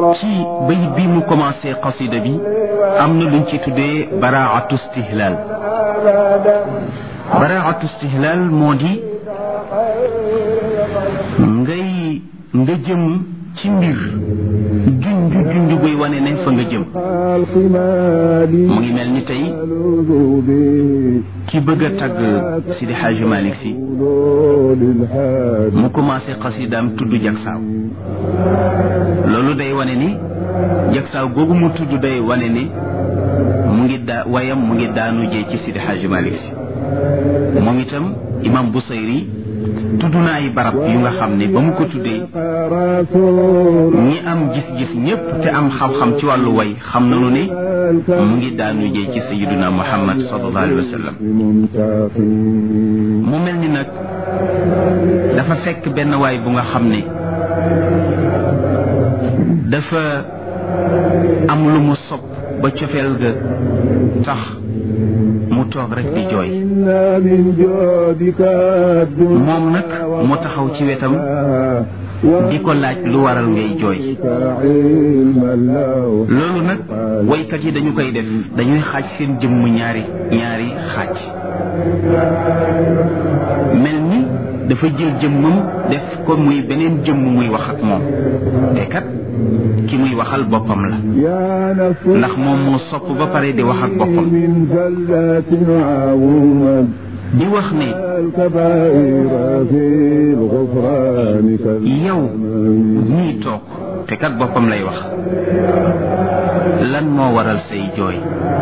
ci bayit bi mu commencé qasida bi am na luñ ci tuddee baraatu istihlal baraatu istihlal moo di ngay nga jëm ci mbir junj junj buy wane ne fa nga jëm mu ngi mel ni tey ki bëgg a tagg Sidi Xaaji Malik si mu commencé xasidaam tudd jagsaaw loolu day wane ni jagsaaw googu mu tudd day wane ni mu ngi daa wayam mu ngi daanu jee ci Sidi Xaaji Malik si moom itam imam Busayri tudd na ay barab yu nga xam ne ba mu ko tuddee ñi am gis-gis ñépp te am xam-xam ci wàllu way xam nañu ne mu ngi daanu jee ci sayiduna muhammad sallallahu alayhi wa sallam mu mel ni nag dafa fekk benn waay bu nga xam ne dafa am lu mu sopp ba cofeel ga tax mu toog rek di jooy moom nag mu taxaw ci wetam di ko laaj lu waral ngay jooy loolu nag waykat yi dañu koy def dañuy xaaj seen jëmm ñaari ñaari xaaj mel ni dafa jël jëmmam def ko muy beneen jëmm muy wax ak moom te kat ki muy waxal boppam la ndax moom moo sopp ba pare di wax ak boppam di wax ne yow ñii toog te kat boppam lay wax lan moo waral say jooy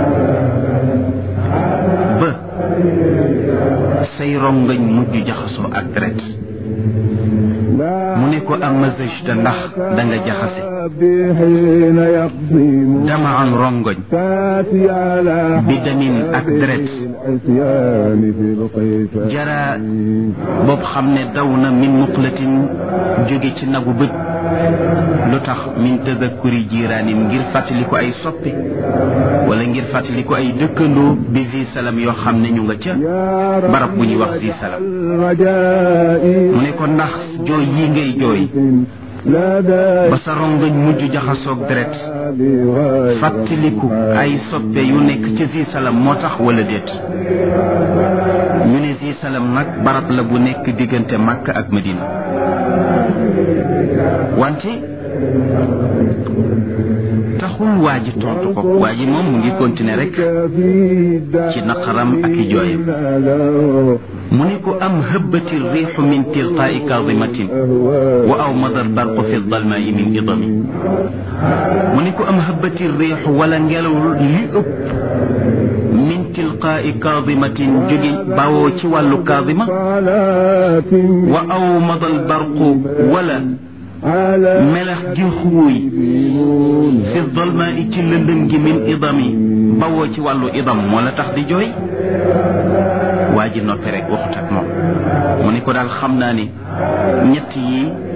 ba say rongañ mujj jaxasoo ak deret mu ne ko am mazajta ndax da nga jaxase dama am rongoñ bi damin ak deret jara boobu xam ne daw na min muqlatin jóge ci nagu bët lu tax min tadakkuri jiiraanin ngir fàttali ko ay soppe wala ngir fàttali ko ay dëkkandoo bi zi salam yoo xam ne ñu nga ca barab bu ñuy wax zi salam mu ne ko ndax jooy yi ngay jooy ba sa rongañ mujj jaxasoog deret fàttaliku ay soppe yu nekk ci zi salam moo tax wala déet ñu ne zi salam nag barab la bu nekk diggante Makka ak Medina wante taxul waa ji tontu ko waa ji moom mu ngi continuer rek ci naqaram ak i jooyam mu ne ko am hëbbati riixu min tilqaai kaadimatin wa aw madal barqu fi dalmaai min idami mu ne ko am hëbbati riixu wala ngelaw li ëpp min tilqaai kaadimatin jóge bawoo ci wàllu kaadima wa aw madal barqu wala melax gi xuuy fi dolma i ci lëndëm gi min idami bawoo ci wàllu idam moo la tax di jooy waa ji noppi rek waxut ak moom mu ni ko daal xam naa ni ñett yi